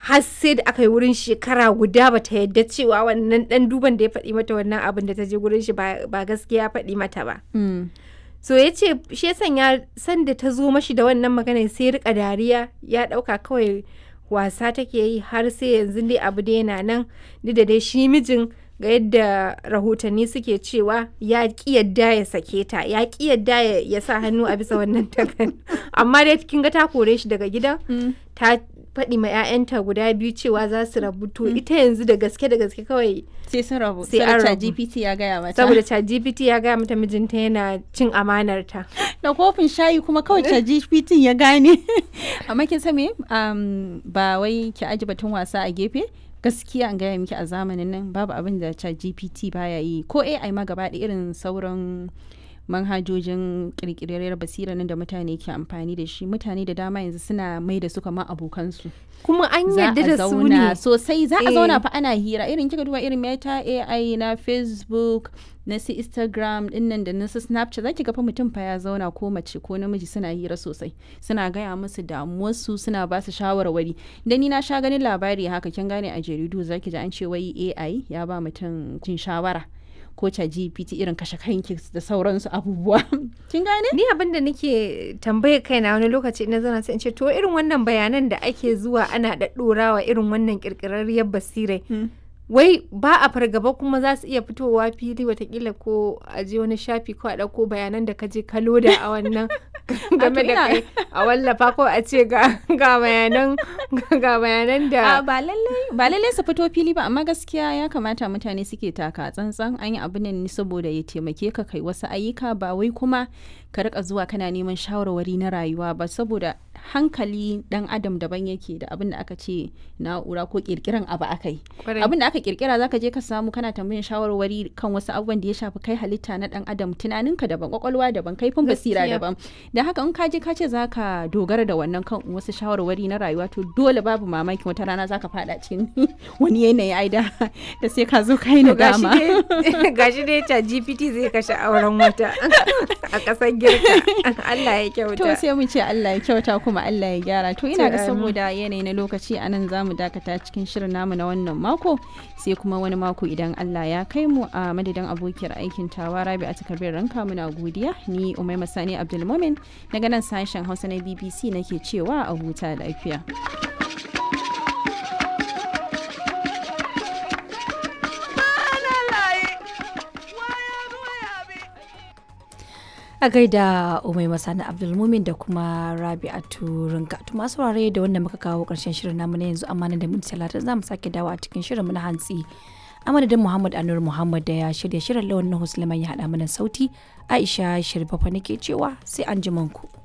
har sai da aka yi wurin shekara guda bata yadda cewa wannan dan duban da ya faɗi mata wannan abin da ta je gurin shi ba ba gaskiya ya faɗi mata ba Mm. so ya ce shi ya sanya sanda ta zo mashi da wannan magana sai ya rika dariya ya ɗauka kawai wasa take yi har sai yanzu dai abu da yana nan duk da dai shi mijin ga yadda rahotanni suke cewa ya ƙi yadda ya sake ta ya ƙi yadda ya- ya sa hannu a bisa wannan takarda amma dai kin ga ta kore shi daga gidan Mm. ta faɗi ma 'ya'yanta guda biyu cewa za su rabu to ita yanzu da gaske da gaske kawai sai sun rabu Sai sai an an rabu. GPT ya gaya mata saboda ChatGPT ya gaya mata mijinta yana cin amanarta da kofin shayi kuma kawai ta GPT ya gane amma kin san me um, ba wai ki aji batun wasa a gefe gaskiya an gaya miki a zamanin nan babu abin da chat GPT baya yi ko AI ma gaba ɗaya irin sauran manhajojin kirkirar basira nan da mutane ke amfani da shi mutane da dama yanzu suna mai da su kamar abokansu kuma an za yadda a da su zauna ne sosai za a Eh. zauna fa ana hira irin kika duba irin meta AI na Facebook na su Instagram dinnan da na su Snapchat zaki ga fa mutum fa ya zauna ko mace ko namiji suna hira sosai suna gaya musu damuwarsu suna ba su shawarwari da ni na sha ganin labari haka kin gane a jaridu zaki ji an ce wai AI ya ba mutum cin shawara ko ta GPT irin kashe kanki da sauransu abubuwa kin gane ni abin da nake tambayar kaina wani lokaci ina zana sai in ce to irin wannan bayanan da ake zuwa ana ɗaɗɗorawa irin wannan ƙirƙirarriyar basirai Mm. wai ba a fargaba kuma za su iya fitowa fili watakila ko a je wani shafi ko a ɗauko bayanan da ka je ka loda a wannan game da ina- kai a wallafa ko a ce ga ga bayanan ga bayanan da A ba lallai ba lallai su fito fili ba amma gaskiya ya kamata mutane suke taka tsantsan an yi abin nan ne saboda ya taimake ka kai wasu ayyuka ba wai kuma ka rika zuwa kana neman shawarwari na rayuwa ba saboda hankali dan adam daban yake da abin da aka ce na'ura ko kirkiran abu aka yi Kwarai. abin da aka kirkira zaka je ka samu kana tambayin shawarwari kan wasu abubuwan da ya shafi kai halitta na dan adam tunaninka daban kwakwalwa daban kaifin basira Gaskiya. daban da haka in ka je ka ce zaka dogara da wannan kan wasu shawarwari na rayuwa to dole babu mamaki wata rana zaka fada cikin wani yanayi ai da da sai ka zo kai na To gashi dama dai gashi dai ta GPT zai kashe auren wata a ƙasar girka Allah ya kyauta to sai mu ce Allah ya kyauta kuma Allah ya gyara to ina To, ga amin. saboda yanayi na lokaci a nan zamu dakata cikin shirin namu na wannan mako sai kuma wani mako idan Allah ya kai mu a madadin abokiyar aikin tawa Rabi a takardar ranka muna godiya ni Umaima Sani Abdulmumin daga nan sashen Hausa na BBC nake cewa a huta lafiya a gaida umai masani abdulmumin da kuma rabi'atu rinka to masu saurare da wanda muka kawo karshen shirin namu na yanzu amma nan da minti talatin za mu sake dawo a cikin shirin mu na hantsi a madadin muhammad anur muhammad da ya shirya shirin lawan na ya haɗa mana sauti aisha shirfafa nake cewa sai an ji ku.